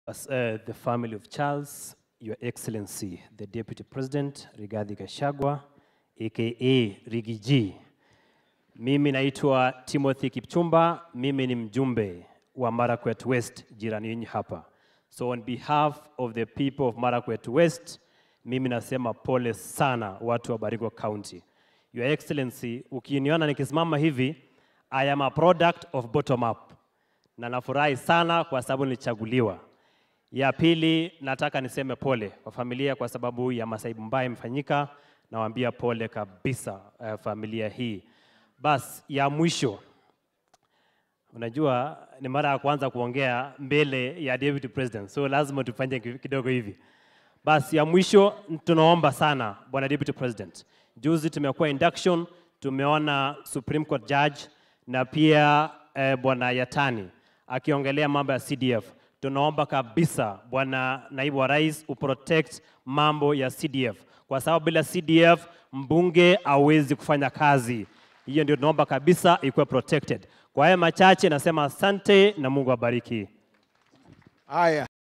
As, uh, the family of Charles, Your Excellency, the Deputy President Rigathi Gachagua, aka Rigi G. Mimi naitwa Timothy Kipchumba, mimi ni mjumbe wa Marakwet West, jirani yenu hapa. So on behalf of the people of Marakwet West, mimi nasema pole sana watu wa Baringo County. Your Excellency, ukiniona nikisimama hivi, I am a product of bottom up na nafurahi sana kwa sababu nilichaguliwa. Ya pili, nataka niseme pole kwa familia kwa sababu ya masaibu mbaya imefanyika. Nawaambia pole kabisa uh, familia hii. Bas, ya mwisho, unajua ni mara ya kwanza kuongea mbele ya deputy president, so lazima tufanye ki- kidogo hivi. Basi ya mwisho, tunaomba sana bwana deputy president, juzi tumekuwa induction, tumeona Supreme Court judge na pia eh, bwana Yatani akiongelea mambo ya CDF. Tunaomba kabisa bwana naibu wa rais uprotect mambo ya CDF kwa sababu bila CDF mbunge hawezi kufanya kazi. Hiyo ndio tunaomba kabisa ikuwe protected. Kwa haya machache nasema asante na Mungu abariki. Haya.